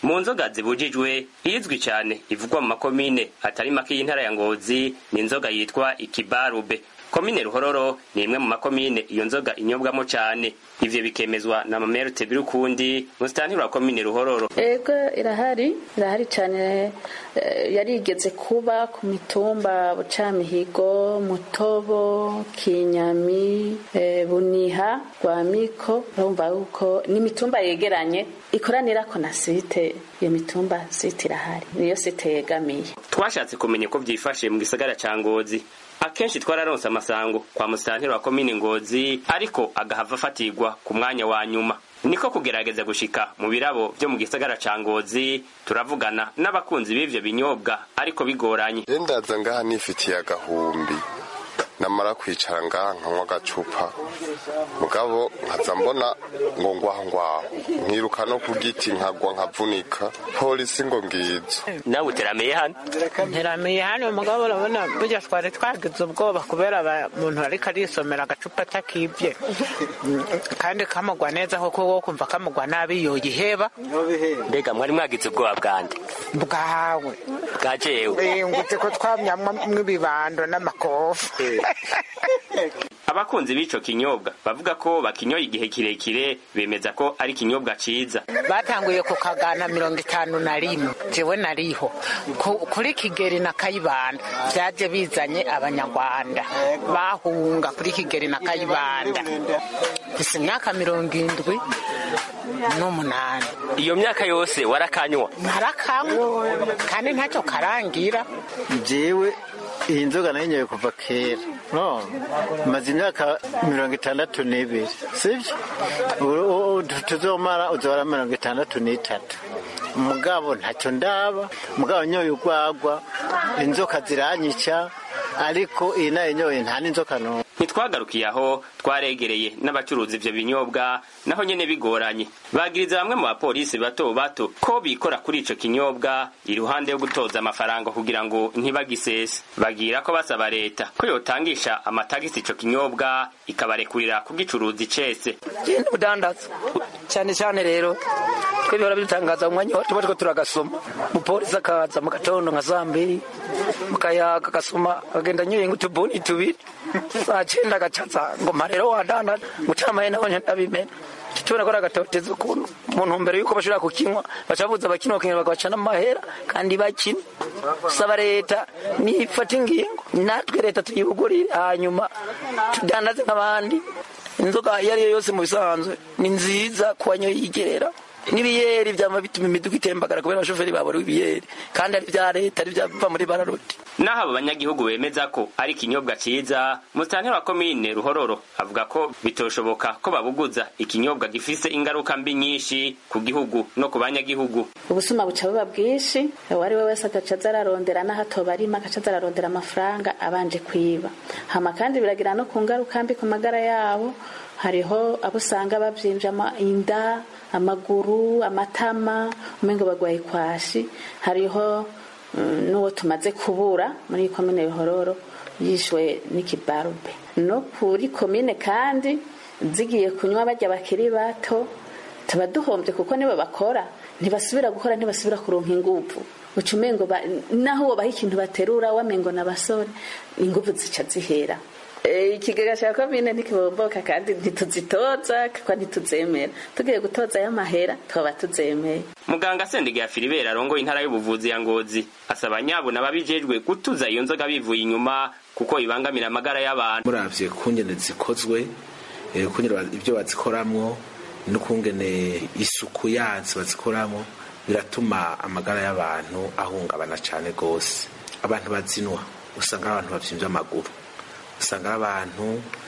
mu nzoga zibujijwe izwi cyane ivugwa mu makomine atari make y'intara ya ngozi ni inzoga yitwa ikibarube komine ruhororo ni imwe mu makomine iyo nzoga inyobwamo cyane ivyo bikemezwa na mamerute birukundi musitantiri wa komine ruhororo ego irahari irahari cyane eh, yarigeze kuba ku mitumba bucamihigo mutobo kinyami eh, buniha rwamiko urumva yuko ni imitumba yegeranye ikoranirako na site iyo mitumba site irahari niyo site yegamiye twashatse kumenya ko vyifashe mu gisagara ca ngozi akenshi twararonse amasango kwa musitantiri wa komine ngozi ariko agahava afatirwa ku mwanya wa nyuma niko kugerageza gushika mu birabo vyo mu gisagara ca ngozi turavugana n'abakunzi b'ivyo binyobwa ariko bigoranye ndaza ngaha nifitiye agahumbi namara kwicara ngaha nkanywa agacupa mugabo nkaza mbona ngo ngwaho ngwaho nkiruka no ku giti nkagwa nkavunika polisi ngo ngizo nawe uteramiye hano nteramiye hano mugabo urabona burya twari twagize ubwoba kubera umuntu ariko arisomera agacupa atakibye kandi kamugwa neza kuko wo kumva kamugwa nabi yoyiheba mbega mwari mwagize ubwoba bwande bwawe bwa jewe ngutse ko twamyamwo ibibando n'amakofu abakunzi b'ico kinyobwa bavuga ko bakinyoye igihe kirekire bemeza ko ari ikinyobwa ciza batanguye ku kagana mirongo itanu na rimwe jewe nariho Ku- kuri kigeri na kayibanda vyaje bizanye abanyarwanda bahunga kuri kigeri na kayibanda gusa imyaka mirongo indwi n'umunani iyo myaka yose warakanywa narakanywa kandi ntacyo karangira jewe iyi nzoga nayinyoye kuva kera no maze imyaka mirongo itandatu n'ibiri sibyo U- u- tuzomara uzora mirongo itandatu n'itatu mugabo ntacyo ndaba mugabo nyoye urwagwa inzoka ziranyica ariko iyi nayinyoye nta n'inzoka n'umwe ntitwagarukiye aho twaregereye n'abacuruza ivyo binyobwa naho nyene bigoranye bagiriza bamwe mu bapolisi bato bato ko bikora kuri ico kinyobwa iruhande yo gutoza amafaranga kugira ngo ntibagisese bagira ko basaba leta ko yotangisha amatagisi ico kinyobwa ikabarekurira kugicuruza icese genda ubudandaza cyane cyane rero twe bihora bidutangaza mu mwanya tuba turiko turagasoma umupolisi akaza mu gatondo nka saa mbiri mukayaga agasoma akagenda anyoye nk'utubuni tubiri saa cyenda agacaza ngo mpa rero wadandaza mucamaye naho ndabimena tubona ko ari agatoteza ukuntu mu ntumbero y'uko bashobora kukinywa bacabuza abakinywa bakongera bagaca n'amahera kandi bakina saba leta nifata ingingo natwe leta tuyibugurire hanyuma tudandaze nk'abandi inzoga iyo ari yo yose mu bisanzwe ni nziza ku banyoye yigerera n'ibiyeri byama bituma imiduga itembagara kubera abashoferi babura ibiyeri kandi ari ibya leta ari ibyava muri bararoti naho abo banyagihugu bemeza ko ari ikinyobwa ciza musitanteri wa komine ruhororo avuga ko bitoshoboka ko babuguza ikinyobwa gifise ingaruka mbi nyinshi ku gihugu no ku banyagihugu ubusuma buca buba bwinshi uwo ari we wese agaca aza ararondera n'aho atoba arima agaca aza ararondera amafaranga abanje kwiba hama kandi biragira no ku ngaruka mbi ku magara yabo hariho abo usanga bavyimvye ama- inda amaguru amatama umengo bagwaye kwashi hariho mm, n'uwo tumaze kubura muri iyi komine bihororo yishwe n'ikibarube no kuri komine kandi zigiye kunywa barya bakiri bato tuba duhombye kuko nibo bakora ntibasubira gukora ntibasubira kuronka inguvu uca umengo ba- naho wobaha ikintu baterura wamengo n'abasore inguvu zica zihera Eh, ikigega cya komine ntikibomboka kandi ntituzitoza kuko ntituzemera tugiye gutoza y'amahera twaba tuzemeye muganga sendege ya filibera arongoye intara y'ubuvuzi ya ngozi asaba nyabuna ababijejwe gutuza iyo nzoga bivuye inyuma kuko ibangamira amagara y'abantu muravye kungene zikozwe eh, kungene ba- ibyo bazikoramwo n'ukungene isuku yazo bazikoramwo biratuma amagara y'abantu ahungabana cane gose abantu bazinwa usanga ari abantu bavyimbye amaguru usanga ari abantu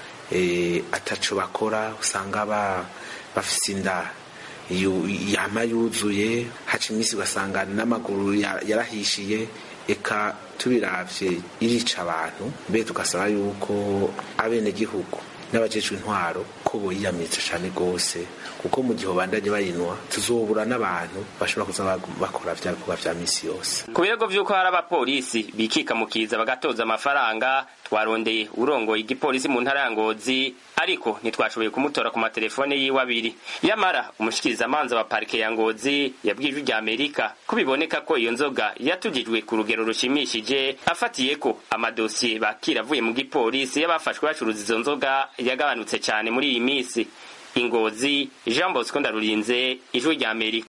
eh, ataco bakora usanga ba- bafise inda yu- yama yuzuye haca iminsi ugasanga n'amaguru ya- yarahishiye eka tubiravye irica abantu mbe tugasaba yuko abenegihugu n'abajejwe intwaro ko boyiyamiritse cane gose kuko mu gihe babandanye bayinwa tuzobura n'abantu bashobora kuza bakora vya bikorwa vya misi yose ku birego vy'uko hari abapolisi bikika mu kiza bagatoza amafaranga twarondeye urongoye igipolisi mu ntara ya ngozi ariko ntitwashoboye kumutora ku matelefone yiwe abiri yamara umushikirizamanza wa parike ya ngozi yabwiye ijwi rya amerika ko biboneka ko iyo nzoga yatugijwe ku rugero rushimishije afatiye ko amadosiye bakira avuye mu gipolisi y'abafashwe bacuruza izo nzoga yagabanutse cyane muri iyi minsi ingozi jean bosco ndarurinze ijwi rya amerika